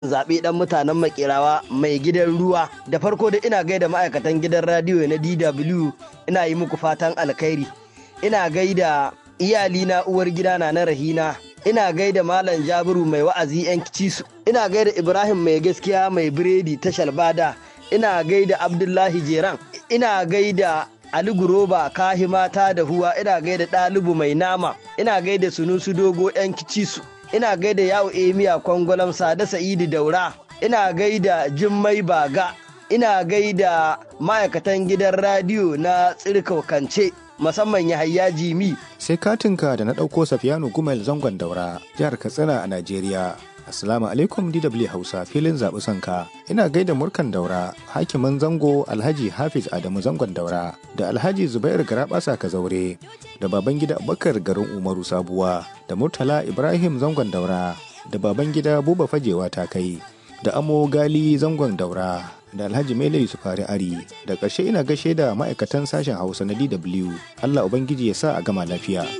zaɓe ɗan mutanen makerawa mai gidan ruwa da farko da ina gaida ma'aikatan gidan radiyo na dw ina yi muku fatan alkhairi ina gaida iyalina uwar gidana na rahina ina gaida malam jabiru mai wa'azi yan cisu ina gaida ibrahim mai gaskiya mai biredi ta shalbada ina gaida abdullahi jeran ina gaida ali guroba kahimata da huwa ina gaida ɗalibu mai nama ina gaida sunusu dogo yan cisu ina gaida yawo emiya kwangwalam sada sa'idu daura ina gaida jimmai baga ina gaida ma'aikatan gidan radiyo na tsirkaukance musamman Yahaya Jimi. Sai katinka da na ɗauko Safiyanu Gumel zangon daura jihar Katsina a Najeriya. Assalamu alaikum DW Hausa filin zaɓi sanka. Ina gaida murkan daura, hakimin zango Alhaji Hafiz Adamu zangon daura, da Alhaji Zubair Garabasa Kazaure, da baban gida Abubakar garin Umaru Sabuwa, da Murtala Ibrahim zangon daura, da baban gida Buba Fajewa ta kai, da Amo Gali zangon daura, da Alhaji Mele Yusufari Ari, da ƙarshe ina gashe da ma'aikatan sashen Hausa na DW. Allah Ubangiji ya sa a gama lafiya.